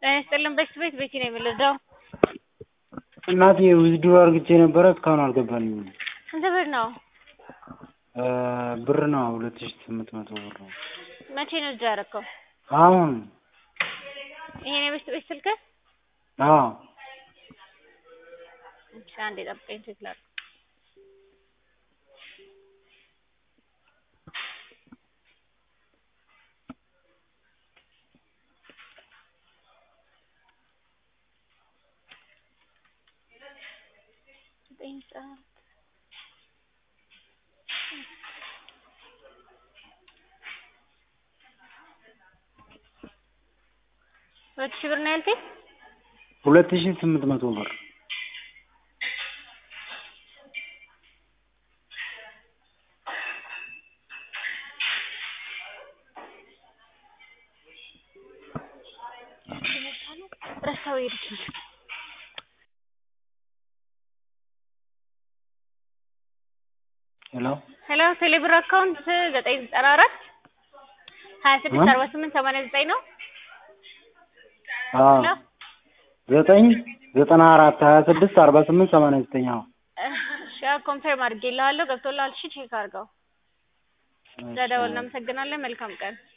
ጤና ይስጥልን በሽት ቤት ቤቲ ነው የምልደው። እናቴ ዊዝድሮ አርግቼ ነበረ እስካሁን አልገባልኝም። ስንት ብር ነው? ብር ነው ሁለት ሺህ ስምንት መቶ ብር ነው። መቼ ነው እጅ ያደረከው? አሁን ይሄ ነው የበሽት ቤት ስልክህ? አዎ እሺ አንዴ ጠብቀኝ ቼክ ላድርግ። ዘጠኝ ሰዓት ሁለት ሺህ ብር ነው ያልከኝ? ሁለት ሺህ ስምንት መቶ ብር ረሳው ሄድኩኝ። ሄሎ ሄሎ ቴሌብር አካውንት ዘጠኝ ዘጠና አራት ሀያ ስድስት አርባ ስምንት ሰማንያ ዘጠኝ ነው። አዎ ሄሎ ዘጠኝ ዘጠና አራት ሀያ ስድስት አርባ ስምንት ሰማንያ ዘጠኝ አዎ እሺ ኮንፈርም አድርጌልሃለሁ ገብቶልሃል። እሺ ቼክ አድርገው። ስለደወልን እናመሰግናለን። መልካም ቀን